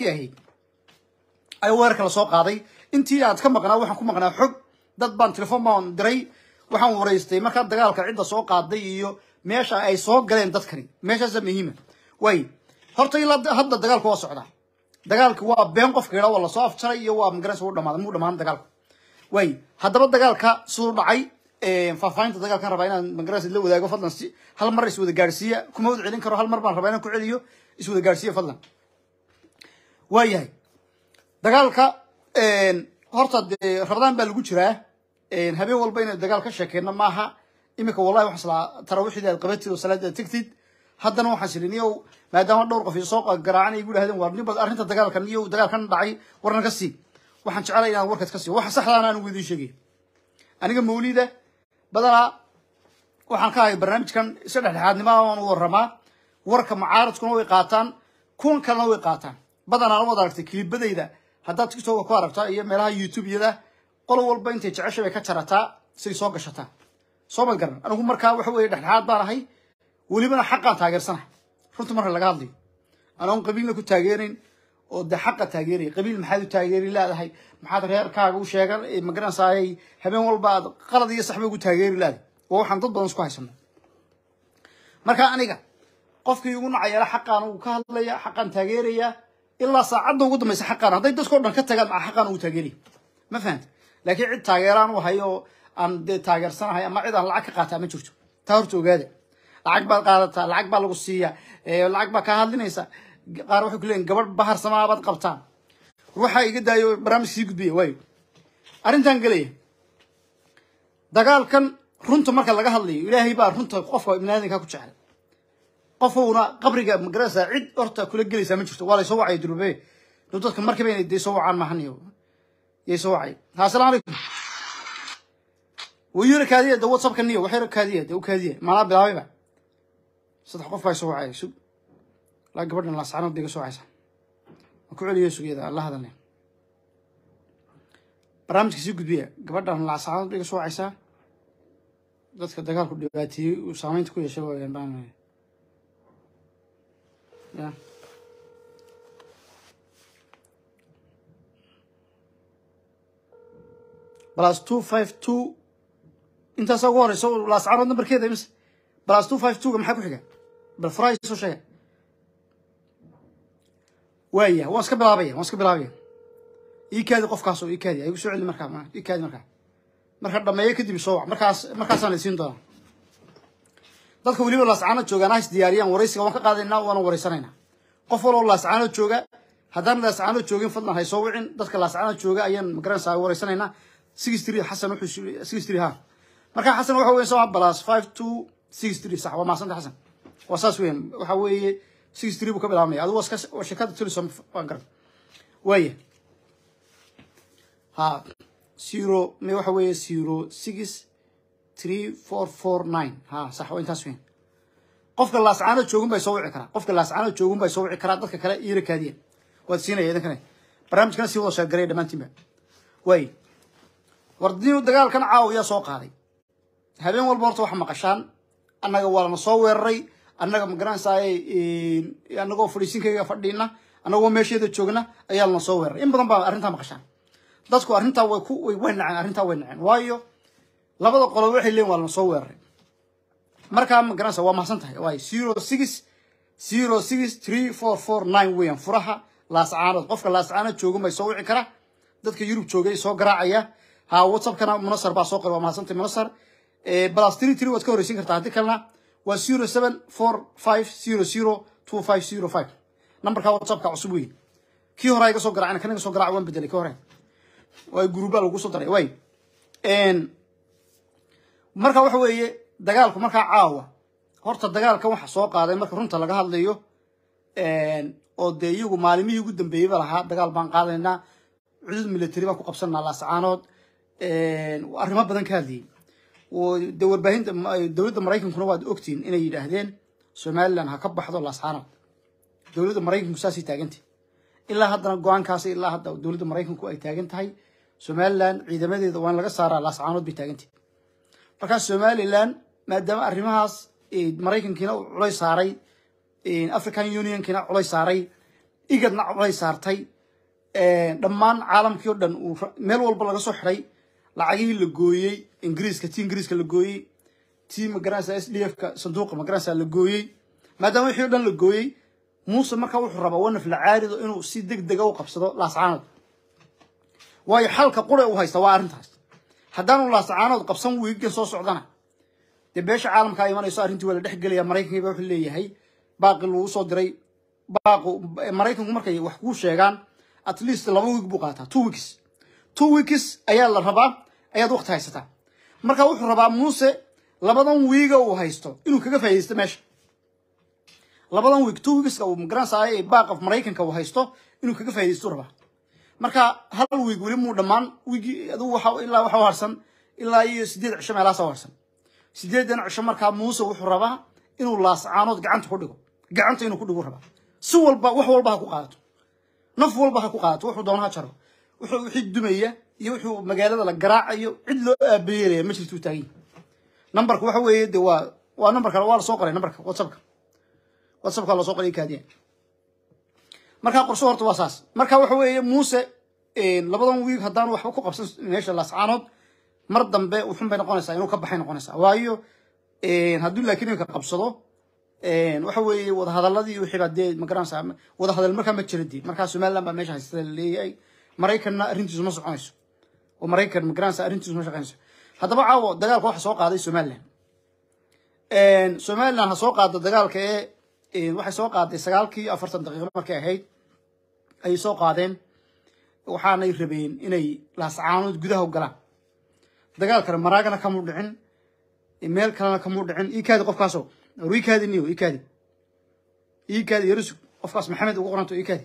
ahayd ayaa weerarka lasoo qaaday intii aad ka maqnaa waxaan ku maqnaa xog dad baan telefoon baan diray waxaan waraystay markaa dagaalka cidda soo qaaday iyo meesha ay soo galeen dadkani meeshaasa muhiima way horta ilaa hadda dagaalku waa socdaa dagaalki waa been qofka yidhaa waa lasoo afjaray iyo waa magaranaysa wuu dhamaaday muu dhamaan dagaalku way haddaba dagaalka siduu dhacay faahfaahinta dagaalkan rabaa inaan magaranaysa la wadaago fadlan si hal mar iswada gaadhsiiya kuma wada celin karo hal mar baan rabaa inaan ku celiyo iswada gaadhsiiya fadlan waayahay dagaalka horta dee rabadaan baa lagu jiraa habeen walba inay dagaal ka sheekeyno maaha iminka wallahi waxaan islaa tarawixdii aad qabatid oo salaada aad tegtid haddana waxaan silin iyo maadaama dhowr qof soo garaacan ay igu dhahdeen waa nin bad arrinta dagaalkan iyo dagaalkan dhacay warna ka sii waxaan jecelay inaan warkaas ka sii waxa saxdaana aan ugu idiin sheegay aniga mawlida badanaa waxaan ka ahay barnaamijkan isa dhexdhexaadnimo aan u waramaa warka mucaaradkuna way qaataan kuwan kalena way qaataan badanaa wad aragtay kilibadayda haddaad tiktoka ku aragtaa iyo meelaha youtube-yada qolo walba intay jecesha bay ka jarataa say soo gashataa soo ma garan anigu markaa waxa weeye dhexdhexaad baan ahay welibana xaqaan taageersanahay runta marka laga hadlayo anoon qabiilna ku taageerayn oo de xaqa taageeraya qabiil maxaad u taageeri leedahay maxaad reerkaaga u sheegan magaranaysaayay habeen walba aad qalad iyo saxba ugu taageeri leedahay waa waxaan dad badan isku haysano marka aniga qofkii ugu nacayeela xaqaan uu ka hadlaya xaqaan taageeraya ilaa saacadda ugu dambaysa xaqaan hadday dadkao dhan ka tagaan maa xaqaan ugu taageeraya ma fahanta laakiin cid taageeraan u hayo aan dee taageersanahay ama cid aan lacag ka qaataa ma jirto taa horta ogaada lacag baad qaadataa lacag baa lagu siiya lacag baa kaa hadlinaysa qaar waxay ku leeyihin gabadh bahar samaabaad qabtaan waxaa iga daayo barnaamij sii gudbiya waayo arrintan gelaya dagaalkan runta marka laga hadlayo ilaahay baa runta qofka ibnaadinka ku jecel qofowna qabriga magarasa cid horta kula gelaysaa ma jirto waa laysoo wacay durbe duu dadka markiiba inay dee soo wacaan mahaniyo yay soo wacay ha assalaamu calaykum wayura kaadiya de whatsappka niyo waxyara kaadiya de u kaadiya maanaa bilaabayba saddex qof baa soo wacaya sug laa gabadhan laascanood bay ga soo wacaysaa waan ku celiyo sugyada aan la hadalnay barnaamijka sii gudbiya gabadhan laascanood bay ga soo wacaysaa dadka dagaalku dhibaateeyey uu saameynta ku yeeshay waayaan baan ya plus two five two intaasaa ugu horeysa laascanood nambarkeeda imise plus two five two ga maxaa ku xiga bal furaay soo sheega waaya waan iska bilaabaya waan iska bilaabaya ii kaadi qofkaas oo ii kaadi ay igu soo celi markaa ii kaadi markaa marka dhameeyo kadib soo wac markaas markaasaan laysiin doonaa dadka weliba laascaanood joogaan ha is diyaariyaan waraysiga waan ka qaadaynaa waana waraysanaynaa qof waloo laascaanood jooga haddaan laascaanood joogin fadlan hay soo wicin dadka laascaanood jooga ayaan magaranaysaa waraysanaynaa six three xasan wuxuu six three ha marka xasan waxa weeye soo plus five two six three sax waa maasanta xasan waa saas weeyaan waxa weeye six three buu ka bilaabmaya adigu waa iska waa shirkadda telesom waan garan waaya ha zero me waxa weeye zero six three four four nine ha sax waa intaas weyn qofka laascaanood joogun bay soo wici karaa qofka laascaanood joogun bay soo wici karaa dadka kale iira kaadiya waad siinaya idinkane barnaamijkana sii wada sheergaraya dhammaantiinba waay wardinu dagaalkan caawiyaa soo qaaday habeen walba horta wax maqashaan annaga waa lana soo weeraray annaga magaranaysaay annagoo fadhiisinkayga fadhiina annagoo meesheeda joogna ayaa lana soo weeraray in badan baa arrintaa maqashaan dadku arrintaa way ku way way naceen arrintaa way naceen waayo labada qolo waxay leeyihin waa lana soo weeraray markaa magaranaysa waa mahadsan tahay waay zero six zero six three four four nine weeyaan furaha laascaanood qofka laascaanood joogan bay soo wici kara dadka yurub joogay soo garaacaya ha whatsappkana munasar baa soo qoray waa mahadsantahay munasar plus three three waad ka horeysiin kartaa haddii kalena waa zero seven four five zero zero two five zero five nambarka whatsappka cusub weeye kii hore iga soo garaacina kan iga soo garaac waan bedelay kii hore waa guruubaa lagu soo daray way marka waxa weeye dagaalku markaa caawa horta dagaalkan waxa soo qaaday marka runta laga hadlayo oo dee iyagu maalimihii ugu dambeeyey ba lahaa dagaal baan qaadaynaa cudud military baan ku qabsanaa laascaanood arrimo badan ka hadlayay de warbaahinta dowladda maraykankuna waad ogtiin inay yidhaahdeen somalilan ha ka baxdo laascaanood dowladda maraykanku saasay taagantay ilaa haddana go-aankaas ilaa hadda dowladda maraykanku ay taagan tahay somalilan ciidamadeeda waa in laga saaraa laascaanood bay taagantay markaas somalilan maadaama arrimahaas maraykankiina uu culays saaray african unionkiina culays saaray igadna codhay saartay dhammaan caalamkii o dhan uu meel walba laga soo xiray lacagihii la gooyey ingiriiska ti ingiriiska la gooyey ti magaranaysa s d f ka sanduuqa magaranaysa la gooyey maadaama wixii o dhan la gooyey muuse markaa wuxuu rabaa wanaf la caarido inuu si deg dega u qabsado laascaanood waayo xalka qura u haysta waa arrintaas haddaanu laascaanood qabsan wiigan soo socdana dee beesha caalamkaa imanayso arrintii waa la dhex gelaya maraykankii ba wuxuu leeyahay baaqi lagu soo diray baaqu maraykanku markay wax kuu sheegaan at least laba wiig buu qaataa two weeks two weeks ayaa la rabaa ayaad waqti haysataa marka wuxuu rabaa muuse labadan wiiga uu haysto inuu kaga faaidaysto meesha labadan wiig two weekska uu magaranaysa baaq of maraykanka uu haysto inuu kaga faaidaysto rabaa marka hal wiig weli muu dhammaan wiigii adigu waxa ilaa waxa harsan ilaa iyo sideed cisho meelahaas harsan sideedan cisho markaa muuse wuxuu rabaa inuu laascaanood gacanta ku dhigo gacanta inuu ku dhigo rabaa si walba wax walba ha ku qaadato naf walba ha ku qaadato wuxuu doona ha jaro wuxuu wixii dumaya iyo wuxuu magaalada la garaacayo cid loo aabeyeelaya ma jirtuu taagan nambarka waxa weeye de waa waa nambarka waa la soo qoray nambarka whatsappka whatsappka la soo qoray kaadiya markaa qorso horta waa saas marka waxa weeye muuse labadan wiig haddaan waxba ku qabsan meesha laascaanood mar dambe wuxun bay noqonaysaa inuu ka baxay noqonaysaa waayo hadduu laakiin iminka qabsado waxa weeye wadahadaladii wixii baa dee magaranaysaa wadahadal markaa ma jira dee markaa somaliland baa meesha haystada la leeyahay maraykanna arrintiisu ma soconayso oo maraykan magaranaysaa arrintiisu ma shaqaynayso haddaba caawo dagaalka waxa soo qaaday somaliland somaliland ha soo qaada dagaalka ee waxay soo qaaday sagaalkii afartan daqiiqo markay ahayd ayay soo qaadeen waxaanay rabeen inay laascaanood gudaha u galaan dagaalkana maraagana kamuu dhicin meel kalena kamuu dhicin iikaadi qofkaaso war iikaadi niyo iikaadi iikaadi yarusug qofkaas maxamed ugu qoranto iikaadi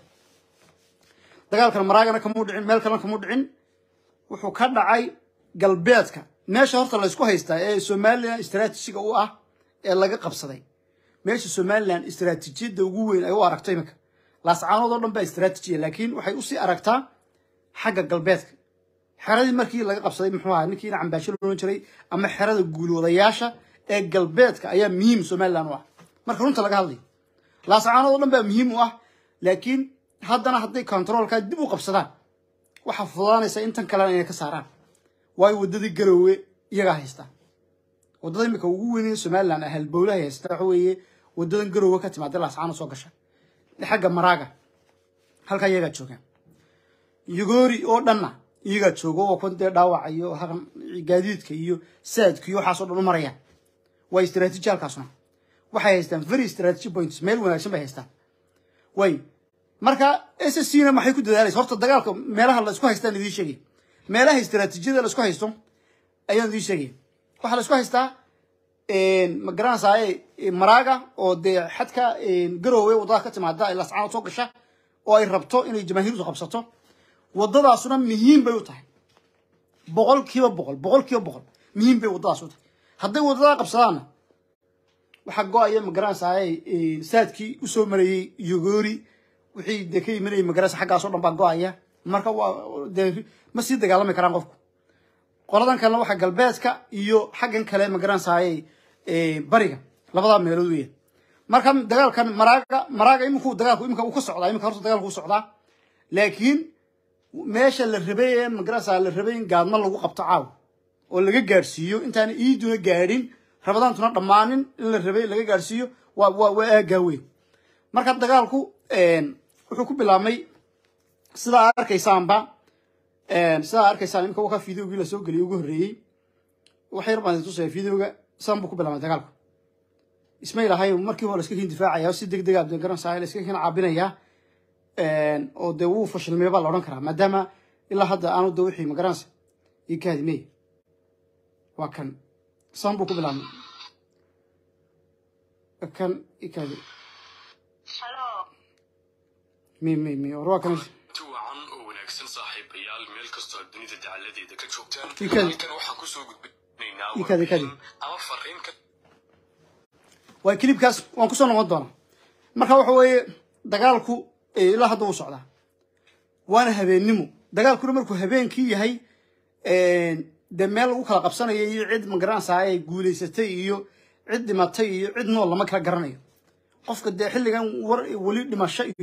dagaalkana maraagana kamuu dhicin meel kalena kamuu dhicin wuxuu ka dhacay galbeedka meesha horta laysku haystaa ee somaliland istraatijiga u ah ee laga qabsaday meesha somaliland istraatijiyadda ugu weyn ay u aragto iminka laascaanood oo dhan baa istraatijiya laakiin waxay usii aragtaa xagga galbeedka xeradii markii laga qabsaday muxuu ahaa ninkii ina cambaasho loolan jiray ama xerada guuloodayaasha ee galbeedka ayaa muhiim somaliland u ah marka runta laga hadlayo laascaanood oo dhan baa muhiim u ah laakiin haddana hadday controolkaa dib u qabsadaan waxaa fududaanaysa intan kalena inay ka saaraan waayo waddadii garoowe iyagaa haystaa waddada imika ugu weynaya somaliland ah halbowlahay haysta waxa weeye waddadan garoowe ka timaada laascaanood soo gasha xagga maraaga halkaa iyagaa joogaan yugoori oo dhanna iyagaa joogo oo kun dee dhaawacayo gaadiidka iyo saadka iyo waxaasoo dhan u marayaan waa istraatiiji halkaasuna waxay haystaan very strategy points meel wanaagsan bay haystaan way marka s s c na maxay ku dadaalaysa horta dagaalka meelaha la isku haystaan idiin sheegay meelaha istraatiijiyada la isku haysto ayaan idiin sheegaya waxaa la isku haystaa ma garanaysaa maraaga oo dee xadka garoowe waddada ka timaada ay lascaanood soo gasha oo ay rabto inay jamaahiirtu qabsato waddadaasuna muhiim bay u tahay boqol kiiba boqol boqol kiiba boqol muhiim bay waddadaas u tahay hadday waddadaa qabsadaanna waxaa go-aya magaranaysaa saadkii usoo marayey yogoori wixii dee ka imanayay magaranaysa xaggaas o dhan baa go-aya marka waa dee ma sii dagaalami karaan qofku qoladan kalena waxaa galbeedka iyo xaggan kale magaranaysaay bariga labadaa meelood weya marka dagaalkan maraaga maraaga iminku dagaalku imika uu ka socdaa imika horta dagaalku u socdaa laakiin meesha la rabay ee magaranaysaa la rabay in gaadmo lagu qabto caaw oo laga gaadhsiiyo intaana iiduna gaadhin rabadaantuna dhammaanin in la rabay laga gaadhsiiyo waa waa waa aagaa weyn marka dagaalku wuxuu ku bilaabmay sidaa arkaysaanba sidaa arkaysaan imika waka videogii lasoo geliyay ugu horreeyey wax yar baan tusaya videoga sidan buu ku bilaabmay dagaalku ismay lahay markii hore iska kin difaacaya si deg deg a garanaysaa la iska kin caabinayaa oo dee wuu fashilmay baa la odhan karaa maadaama ilaa hadda aanu de wixii magaranaysa io ka hadimey waa kan sidan buu ku bilaabmay kan io ka hadi mi mi mi war waa kan wacan oo wanaagsan saaxiibayaal meel kastoo aad dunida dacaladeeda ka joogtaan Ikadi. halkan waxaan kusoo gudbinaynaa Ikadi, ikadi. warbixin ama fariin ka waa kilibkaas waan kusoo noqon doonaa marka waxa weeye dagaalku eh, ilaa hadda wuu socdaa waana habeennimo dagaalkuna markuu habeenkii yahay dee meel lagu kala qabsanayo iyo cid magaranaysaa ay guulaysatay iyo cid dhimatay iyo cid nool lama kala garanayo qofka dee xilligan war weli dhimasho iyo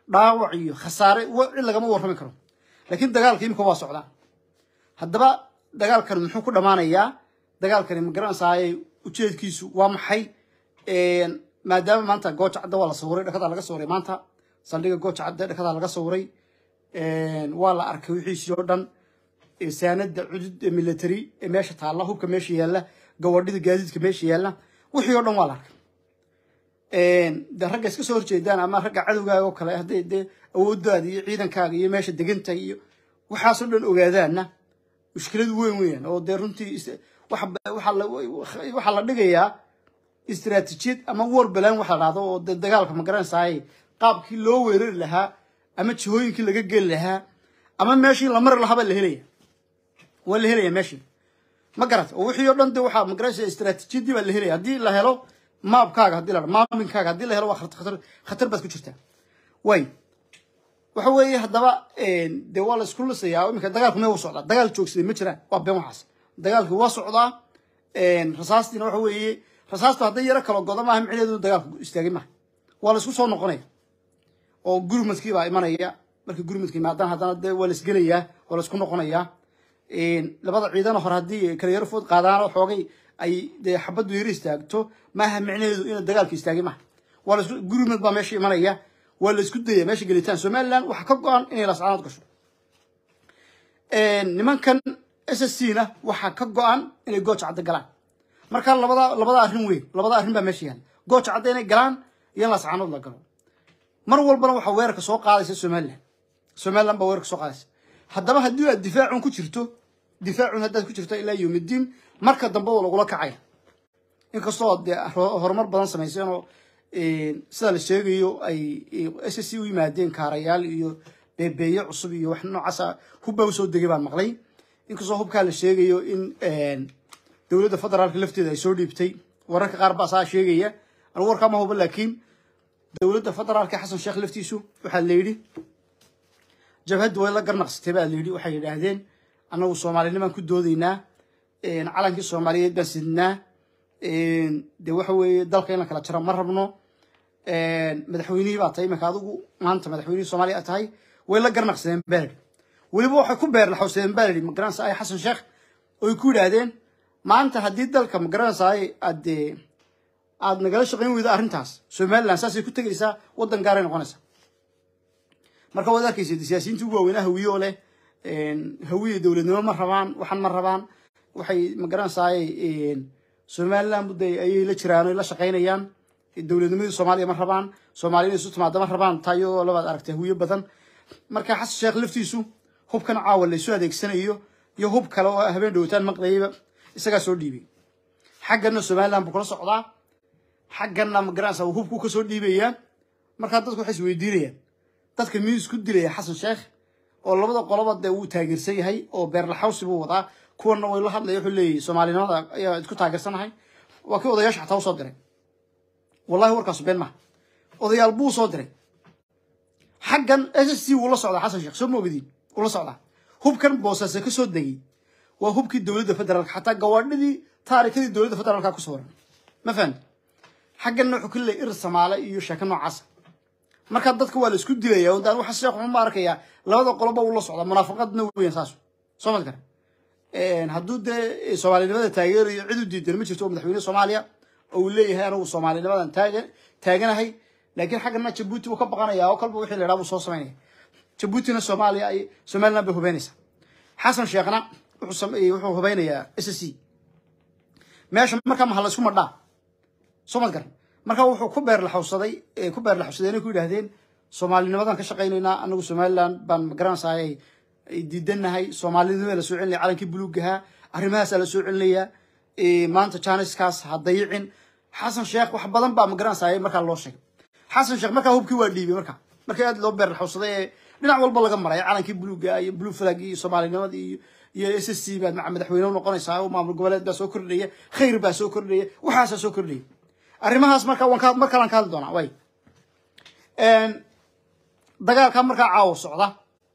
dhaawac iyo khasaare wa- cid lagama warrami karo laakiin dagaalka imika waa socdaa haddaba dagaalkan muxuu ku dhammaanayaa dagaalkani ma garanaysaay ujeedkiisu waa maxay maadaama maanta gooja cadda waa la sawiray dhakadaa laga sawiray maanta saldhiga gooja cadda dhakadaa laga sawiray waa la arkay wixiisii oo dhan saanada cudud ee military ee meesha taalla hubka meesha yaalla gawadhida gaadiidka meesha yaalla wixii oo dhan waa la arkay de ragga iska soo horjeedaan ama ragga cadowgaaga oo kale hadday dee awooddaada iyo ciidankaaga iyo meesha deganta iyo waxaasoo dhan ogaadaanna mushkilad weyn weeyaan oo dee runtii is- waxa waxaa la waxaa la dhigayaa istiraatiijiyad ama war balaan waxa la dhahdo oo dee dagaalka ma garanaysaay qaabkii loo weerari lahaa ama jihooyinkii laga geli lahaa ama meeshii la mari lahaa baa la helaya waa la helaya meeshii ma garat oo wixii oo dhan de waxaa ma garanaysa istiraatiijiyadii baa la helaya haddii la helo maabkaaga haddii la helo maaminkaaga haddii la helo waa khatar khatar khatar baad ku jirtaa way waxa weeye haddaba dee waa la isku lisayaa iminka dagaalku mee u socdaa dagaal joogsaday ma jiraan waa been waxaas dagaalkii waa socdaa rasaastiina waxa weeye rasaastu hadday yaro kala godo maaha micneheedu dagaalku istaagay maaha waa la isku soo noqonaya oo gurmadkii baa imanaya markii gurmadkii maadaan haddana dee waa la isgelayaa waa la isku noqonayaa labada ciidana hore haddii kala yaro food qaadaan xoogay ay dee xabaddu yaro istaagto maaha micnaheedu ina dagaalka istaagay maaha waa la isku gurmad baa meesha imanaya waa la isku daya meesha gelitaan somaliland waxaa ka go-an inay lascaanood gasho nimankan s s c na waxaa ka go-an inay gooja cadda galaan marka labada labada arrin weyn labada arrin baa meesha yaala gooja cadda inay galaan iyo in lascaanood la galo mar walbana waxaa weerarka soo qaadaysa somaliland somaliland baa weerarka soo qaadaysa haddaba haddii aad difaacun ku jirto difaacun haddaad ku jirto ilaa yowmidiin marka dambe oo lagula kacaya inkastoo dee ho- horumar badan samayseen oo sida la sheegayo ay s s c u yimaadeen kaarayaal iyo beebeeye cusub iyo wax noocaasa hubbaa usoo degay baan maqlay inkastoo hubkaa la sheegayo in dowladda federaalka lafteeda ay soo dhiibtay wararka qaar baa saa sheegaya anigu warkaa ma hubo laakiin dowladda federaalka xasan sheekh laftiisu waxaa la yidhi jabhaddu way la garnaqsatay baa la yidhi waxay yidhaahdeen annagu soomaalinimaan ku doodaynaa calankii soomaaliyeed baan sidnaa de waxa weeye dalka in la kala jaro ma rabno madaxweynihii baa tahay iminka adigu maanta madaxweynihii soomaaliya aad tahay way la garnaqsadeen baa la yidhi weliba waxay ku beerlaxowsadeen baa la yidhi magaranaysa ay xasan sheekh oy ku yidhaahdeen maanta haddii dalka magaranaysa ay aad dee aad nagala shaqayn weydo arrintaas somaliland saasay ku tegaysaa waddan gaaray noqonaysaa marka waad arkaysa siyaasiyiinta ugu waaweynaa hawiye oo leh hawiye dowladnimo ma rabaan waxan ma rabaan waxay magaranaysaay somaliland mudda ayay la jiraan oy la shaqaynayaan dowladnimadii soomaaliya ma rabaan soomaaliya inay isu timaada ma rabaan taa iyadoo labaad aragtay hawiye badan marka xasan sheekh laftiisu hubkan caawa laysu adeegsanayo iyo hub kale oo habeen dhowtaan maqlayaba isagaa soo dhiibay xaggana somaliland buu kula socdaa xaggana magaranaysa hubkuu kasoo dhiibayaa markaa dadku waxay isweydiinayaan dadka miyuu isku dilaya xasan sheekh oo labada qoloba dee wuu taageersan yahay oo beerlaxawsi buu wadaa kuwana way la hadlaya wuxuu leeyahy soomaalinimada ayaa isku taageersanahay waa kii odayaasha xataa usoo diray wallahi warkaasu been maha odayaal buu soo diray xaggan s s c wuu la socdaa xasan sheekh soo ma ogdiin wuu la socdaa hubkan boosaase ka soo degay waa hubkii dowladda federaalka xataa gawaadhidii taarikadii dowladda federaalka ku sawiran ma fahamti xagganna wuxuu ka leeyahy ir samaale iyo sheeko noocaasa marka dadka waa la isku dilaya oo daan waxa sheekh wuxuu ma arkayaa labada qoloba uu la socdaa munaafaqadna weeyaan saas soo mad kara hadduu dee soomaalinimada taageerayo cid u diidan ma jirto oo madaxweyne soomaaliya oo uu leeyahay anigu soomaalinimadan taagan taaganahay laakiin xaggana jabuuti buu ka baqanayaa oo kalba wixii la yidhaha buu soo samaynaya jabuutina soomaaliya ay somaliland bay hubeynaysaa xasan sheekhna wuxuu sameeyey wuxuu hubeynayaa s s c meesha markaa maha la isku madhaa soo mad garan marka wuxuu ku beerlaxowsaday ku beerlaxowsadeen ku yidhaahdeen soomaalinimadan ka shaqaynaynaa anagu somaliland baan magaranaysaay diidanahay soomaalinimada la soo celinaya calankii buluugahaa arrimahaasaa la soo celinayaa maanta janiskaas ha dayicin xasan sheekh wax badan baa magaranaysaay markaa loo sheegay xasan sheekh markaa hubkii waa dhiibay marka markii aad loo beerlaxowsaday ee dhinac walba laga maray calankii buluuga iyo blue flag iyo soomaalinimadii iyo iyo s s c baad madaxweyne unoqonaysaa oo maamul goboleed baa soo kordhaya khayr baa soo kordhaya waxaasaa soo kordhaya arrimahaas marka waan ka mar kalaan ka hadli doonaa way dagaalka markaa caawo socda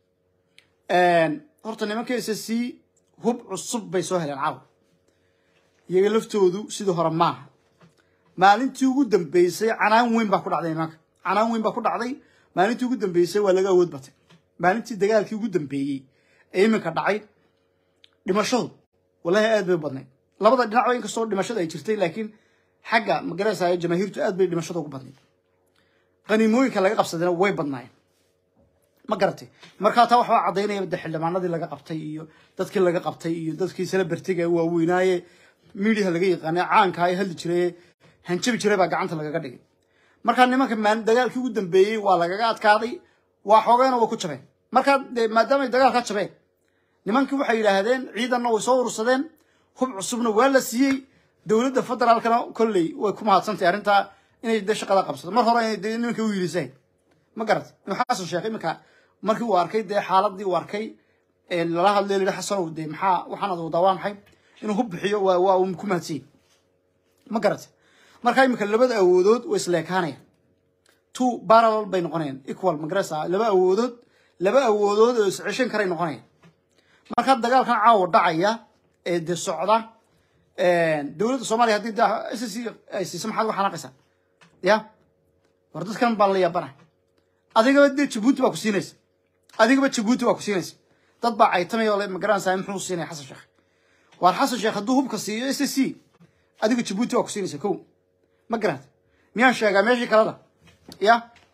horta nimanka s s c hub cusub bay soo heleen caawa iyaga laftoodu sidii hore maaha maalintii ugu dambeysay canaan weyn baa ku dhacday nimanka canaan weyn baa ku dhacday maalintii ugu dambeysay waa laga awood batay maalintii dagaalkii ugu dambeeyey ee iminka dhacay dhimashadu wallahi aad bay u badnayd labada dhinacba inkastoo dhimashada ay jirtay laakiin xagga magaraysayo jamaahiirtu aad bay dhimashada ugu badnayd qaniimooyinka laga qabsadayna way badnaayeen ma garatay markaa taa waxbaa caddaynaya de xildhibaanadii laga qabtay iyo dadkii laga qabtay iyo dadkii celebritiga waaweynaaye miidiyaha laga yaqaanay caanka ay hadli jiray hanjabi jiray baa gacanta lagaga dhigay markaa nimanka maal dagaalkii ugu dambeeyey waa lagaga adkaaday waa xoogayna way ku jabeen markaa de maadaama ay dagaalka jabeen nimankii waxay yidhaahdeen ciidanna way soo urursadeen hub cusubna waa la siiyey dowladda federaalkana kolley way ku mahadsantahay arrintaa inay de shaqada qabsato mar hore inay de nimanka u yiliseen ma garatay inuu xasan sheekh iminka markii uu arkay dee xaaladii uu arkay lala hadlay lihi xasanow dee maxaa waxaan ad wadaa waa maxay inuu hub bixiyo waa waa uu ku mahadsanyay ma garatay markaa iminka labada awoodood way isleekaanayaan two parallel bay noqonayaan equal magarasa laba awoodood laba awoodood oo isceshan karay noqonayaan markaa dagaalkan caawa dhacaya ee dee socda dowladda soomaaliya haddii de s c ay siiso maxaad uga xanaaqaysaa ya war dadkan baan la yaabanahay adigaba dee jabuuti baa ku siinaysa adigaba jabuuti baa ku siinaysa dad baa caytamaya oo le magaranaysaa muxuu siinaya xasan sheekh waar xasan sheekh hadduu hubka siiyo s c adiga jabuuti baa ku siinaysa kow ma garanta miyaan sheegaa meeshii kalena ya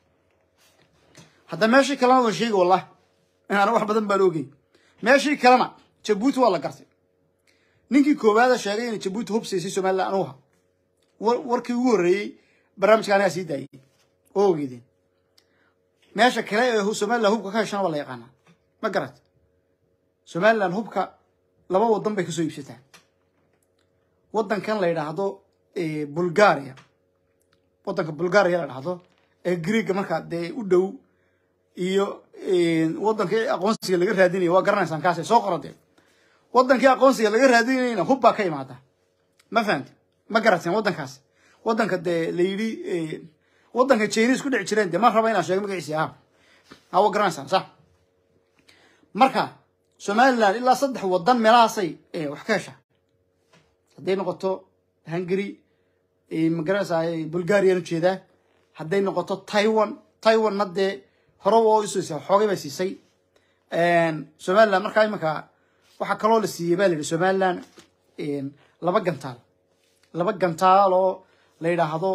hadda meeshii kalena waan sheegi wallah inaana wax badan baan ogey meeshii kalena jabuuti waa la gartay ninkii koowaada sheegay inay jabuuti hub siisay somaliland anuha warkii ugu horreeyey barnaamijka anigaa sii daayey oo ogeydeen meesha kale ee somaliland hubka ka heshana waa la yaqaanaa ma garat somaliland hubka laba wadan bay kasoo iibsataa wadankan la yidhaahdo bulgaria wadanka bulgaria la dhahdo ee greega markaa dee u dhow iyo wadankii aqoonsiga laga raadinaya waa garanaysaan kaas soo qoradee wadankii aqoonsiga laga raadinayna hub baa ka imaada ma fahamti ma garateen wadankaas wadanka dee la yidhi wadanka chinis ku dhici jireen dee ma raba inaan sheego magaciisi aha ha waa garanaysaan sax marka somaliland ilaa saddex wadan meelahaasay wax ka heshaa hadday noqoto hungary magaranaysaa bulgarian ujeedaa hadday noqoto taiwan taiwanna dee hore oo isiisa xoogay bay siisay somaliland markaa iminka waxaa kaloo la siiyey baa la yidhi somaliland laba gantaal laba gantaal oo la yidhaahdo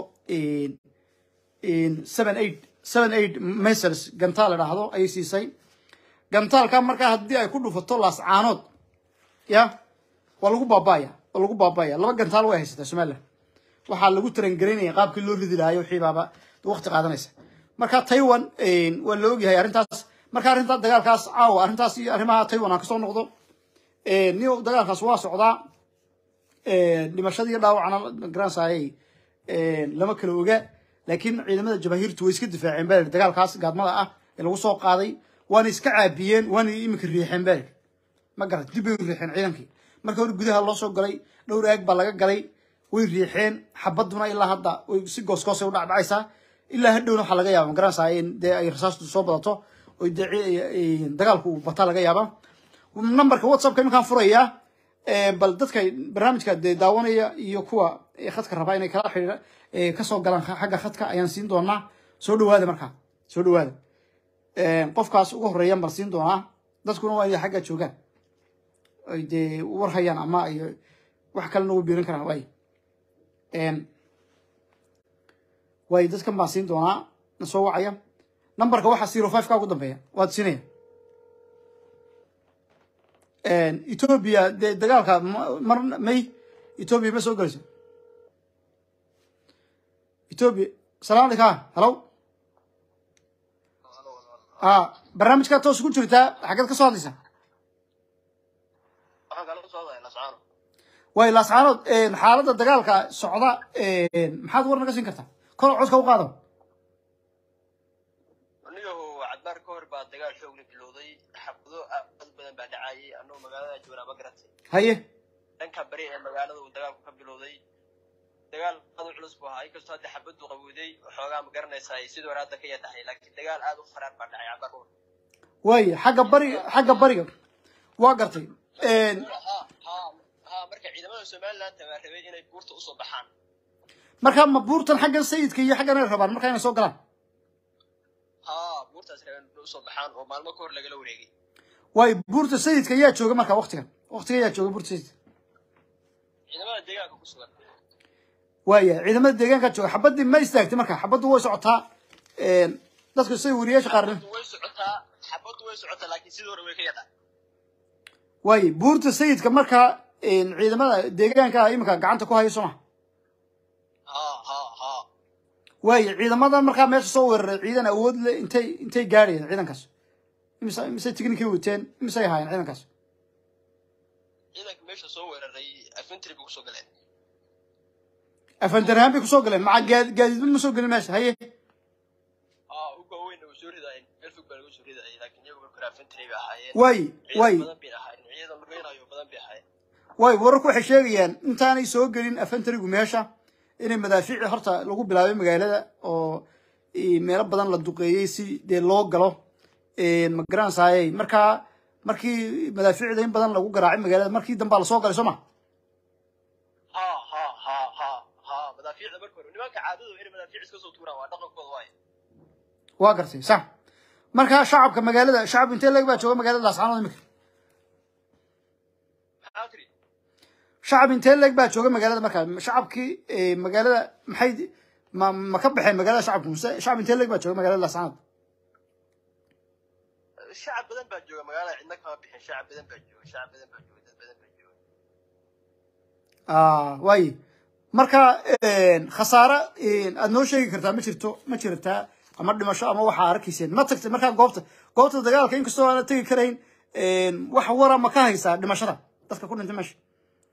seven eight seven eight mesers gantaal la yidhaahdo ayay siisay gantaalka markaa haddii ay ku dhufato laascaanood ya waa lagu baaba'aya waa lagu baaba'aya laba gantaal way haysataa somaliland waxaa lagu tarangelinaya qaabkii loo ridi lahayo wixii baaba waqti qaadanaysa marka taiwan waa la ogyahay arrintaas marka arrinta dagaalkaas caawa arrintaas iyo arrimaha taiwan aan kasoo noqdo ni dagaalkaas waa socdaa dhimashadii dhaawacna garansayay lama kala oga laakiin ciidamada jabaahiirtu way iska difaaceen baa dagaalkaas gaadmada ah ee lagu soo qaaday waana iska caabiyeen waana iminka riixeen baa ma garat dib bay u riixeen ciidankii marka hore gudaha loo soo galay dhowr aag baa laga galay way riixeen xabaduna ilaa hadda way si goosgoosay u dhacdhacaysaa ilaa hadhowna waxaa laga yaaba ma garanaysaa in dee ay rasaastu soo badato oo dee dagaalku uu bataa laga yaaba numberka whatsappka iminkaan furayaa bal dadka barnaamijka dee daawanaya iyo kuwa khadka rabaa inay kala xidhiira kasoo galaan xagga khadka ayaan siin doonaa soo dhawaada markaa soo dhawaada qofkaas ugu horeeyaan baan siin doonaa dadkuna waa inay xagga joogaan ay dee war hayaan ama ay wax kalena ugu biirin karaan waay waay dadkan baan siin doonaa na soo wacaya numberka waxaa zero five ka ugu dambeeya waad siinaya ethoobia dee dagaalka mar may ethoobia ma soo gelayso ethoobia salaam aleyka hallo a barnaamijkaa toos ku jirtaa xaggeed ka soo hadlaysaa way laascaanood xaaladda dagaalka socda maxaad war naga siin kartaa kor codka u qaado anigahu cadbaar ka hor baa dagaal xoogla bilowday xabado aad badan baa dhacayay anuu magaalada joognaa ma garatay haye dhanka bari ee magaalada uu dagaalku ka bilowday dagaal aad u culus buu ahaa inkastoo hadda xabadu qabowday waxoogaa ma garanaysaa sidii hore hadda ka yadahay laakiin dagaal aad u faraar baa dhacay cadbaar ka hor way xagga bariga xagga bariga waa gartay ha ha ha marka ciidamada somaliland baa rabay inay buurta usoo baxaan marka ma buurtan xaggan sayidka iyo xaggan ay rabaan marka inay soo galaan haa buurtaas rabeen inay usoo baxaan oo maalmo ka hor lagala wareegay waayo buurta sayidka ayaa jooga marka waktigan waktiga ayaa jooga buurta sayidka ciidamada deegaanka ku sugan waaya ciidamada deegaanka jooga xabadii ma istaagtay marka xabaddu way socotaa een, dadku say wariyaasha qaarna xabaddu way socotaa xabaddu way socotaa laakiin sidii hore way ka yadhaa waaye buurta sayidka markaa een, ciidamada deegaanka ah iminka gacanta ku haya sooma haa haa haa waaye ciidamada markaa meesha soo weeraray ciidan awood le intay intay gaadhayeen ciidankaas imise imise tignikay wateen imisay ahaayeen ciidankaas ciidanka meesha soo weeraray afentry bay kusoo galeen afandarhaan bay kusoo galeen maca gaad gaadiidba ma soo gelin meesha haye haa uga weyn way soo ridaayeen meel fog baa lagu soo ridayay laakiin iyagu marka hore afentry bay ahaayeen waaye waaye ciidan badan bay ahaayeen ciidan lugeynayo badan bay ahaayeen waaye wararku waxay sheegayaan intaanay soo gelin afantarigu meesha inay madaafiici horta lagu bilaabay magaalada oo i, meelo badan la duqeeyey si dee loo galo een, ma garanaysaayey markaa markii madaafiicda in badan lagu garaacay magaalada markii dambaa lasoo galay soo ma haa haa haa haa haa madaafiicda marka hore nimanka caadadu inay madaafiic iska soo tuuraan waa dhaqankooda waaye waa gartay sax markaa shacabka magaalada shacab intee leg baa jooga magaalada laascaanood imika maxaa tiri shacab intee leg baa jooga magaalada markaa shacabkii eh, magaalada maxay ma ma ka baxeen magaalada shacabku mise shacab intee leg baa jooga magaalada laascaanood shacab badan baa jooga magaalada cidna kama bixin shacab badan baa jooga shacab badan baa jooga dad badan baa jooga ah waaye marka een, khasaare een, aad noo sheegi kartaa ma jirto ma jirtaa ama dhimasho ama waxaa arkayseen ma tagtay markaa goobta goobta dagaalka inkastoo aana tegi karayn een, wax wara ma ka haysaa dhimashada dadka ku dhintay meesha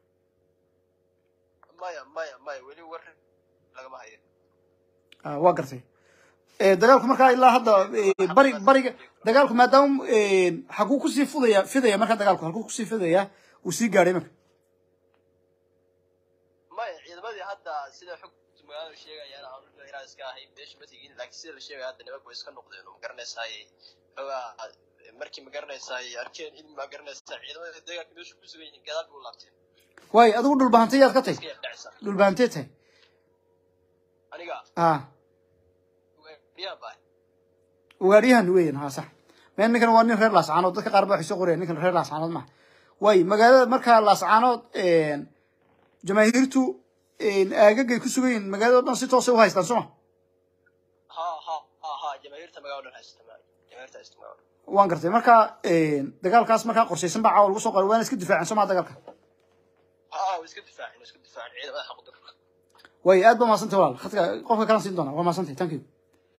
maya maya maya weli war lagama hayo Ah, waa gartay Eh, dagaalku markaa ilaa hadda eh, bari bariga dagaalku maadaama een, xaguu kusii fudaya fidaya markaa dagaalku halkuu kusii fidaya uu sii gaadhay marka maya ciidamadii hadda sida xogta magaalada sheegayaan aanu inaa iska ahayn meesha ma tegin laakiin sida la sheegaya hadda nimanku way iska noqdeen oo magaranaysaay xoogaa markii magaranaysaay arkeen in magaranaysaa ciidamada deegaanka meesha ku sugan yihiin gadaal bay u laabteen waaye adigu dhulbahantay yaad ka tahay iska yardhacisa dhulbahantee tahay aniga ah riyaan baa ugaadhiyahan weyan ha sax meel ninkan waa nin reer laascaanood dadka qaar ba waxay soo qorayaan ninkan reer laascaanood maha waaye magaalada markaa laascaanood een, jamaahiirtu een, aagagay ku sugan yihiin magaalada o dhan si toosay u haystaan sooma ha ha ha ha jamaahiirta magaalada haysta jamaahiirta haysta magaalada waan gartay marka een, dagaalkaas markaa qorshaysan baa caawa lagu soo qoray waana iska difaaceen sooma dagaalka ha way iska difaaceen way iska difaaceen ciidamada xaqdarka waaye aad ba mahadsantay walaal khadka qofka kalan siin doona waa mahadsantay thank you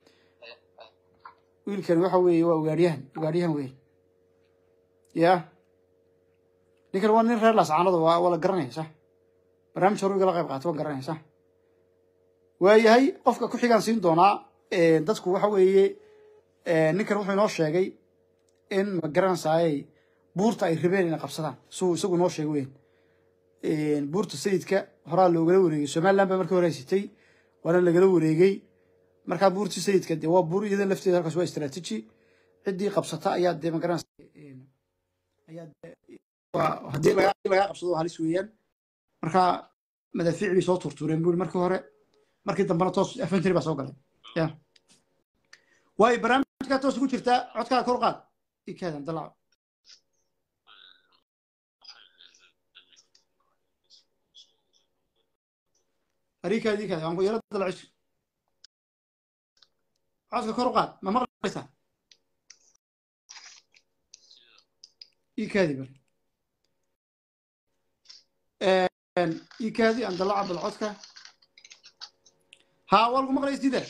wiilkani waxa weeye waa ugaadhiyahan ugaadhiyahan weyn ya ninkan waa nin reer laascaanood waa waa la garanaya sax barnaamij hore igala qayb qaata waa garanaya sax waayahay qofka ku xigaan siin doonaa eh, dadku waxa weeye eh, ninkan wuxuu inoo sheegay in ma garanaysaayey buurta ay rabeen inay qabsadaan suu isagu inoo sheegay weyn buurta sayidka horaa loogala wareegay somaliland baa markii hore haysatay waana lagala wareegay markaa buurtii sayidka dee waa buur iyada lafteeda halkaas waa istaraatiiji ciddii qabsata ayaa dee magaranaysa ayaa dee waa haddii laga haddii lagaa qabsado waa halis weeyaan marka madaafiic bay soo turtuureen buuri markii hore markii dambena toos afantry baa soo galay ya waayo barnaamijkaa toos ugu jirtaa codkaa kor qaad ikaadan dalaco arikaadi ikaadi aan ku yaro dalacis codka kor u qaad ma maqlaysaa ikaadi bal ikaadi aan dalaca bal codka haa waa lagu maqlaya isdiida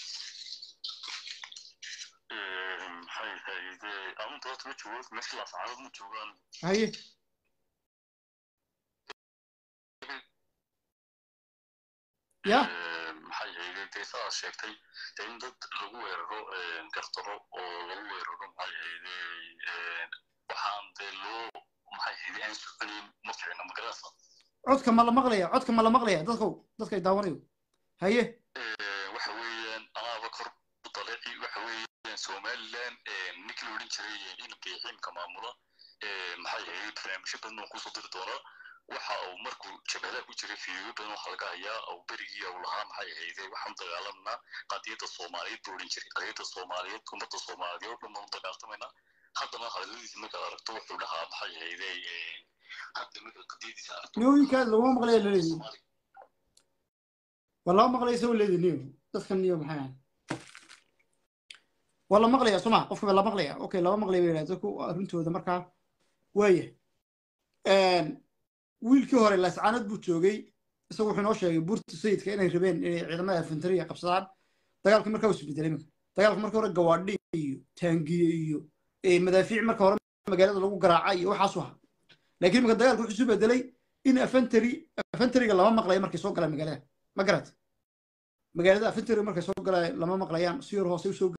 maxay ahayd amunta horta ma joogo meesha laascaanood ma joogaan haye ya maxay ahayd dee sidaad sheegtay dee in dad lagu weeraro gartaro oo lagu weeraro maxay ahayd waxaan dee loo maxay ahayd aan soconayn ma fiicna magaranaysa codka ma la maqlaya codka ma la maqlaya dadkow dadkay daawanayo haye waxa weeyaan anaaba kor u daleeci waxa weeyaan somaliland ninkii la odhan jiray inanka xiimka maamula maxay ahayd barnaamijyo badan oo kusoo diri doonaa waxa uu markuu jabhadaha ku jiray fiidiyo badan waxa laga hayaa uu berigii uu lahaa maxay ahayde waxaan dagaalamnaa qadiyadda soomaaliyeed buu odhan jiray qadiyadda soomaaliyeed ummadda soomaaliyeed oo dhan baan u dagaaltamaynaa haddana hadaladiisa markaad aragto wuxuu dhahaa maxay ahayde hadda marka qadiyadiisa aragto niyooyinkaas laguma maqlaya laleeyahay Soomaali- waa lama maqlaya isagoo leedahay niyo dadkan niyo maxay ahayn waa la maqlaya soo ma qofka baa la maqlaya okay lama maqlaya bay yidhahdeen dadku arrintooda markaa waaya wiilkii hore laascaanad buu joogay isagu wuxuu inoo sheegay buurta sayidka inay rabeen inay ciidamada infantariga qabsadaan dagaalka markaa uu isbedelay iminka dagaalka marka hore gawaadhi iyo taangiye iyo eh, madaafiic marka hore magaalada lagu garaacay iyo waxaasu ahaa laakiin iminka dagaalka wuxuu isu bedelay in afantari afantariga lama maqlayo markay soo galaan magaalada ma garat magaalada afantariga markay soo galaan lama maqlayaan si yar hoose usoo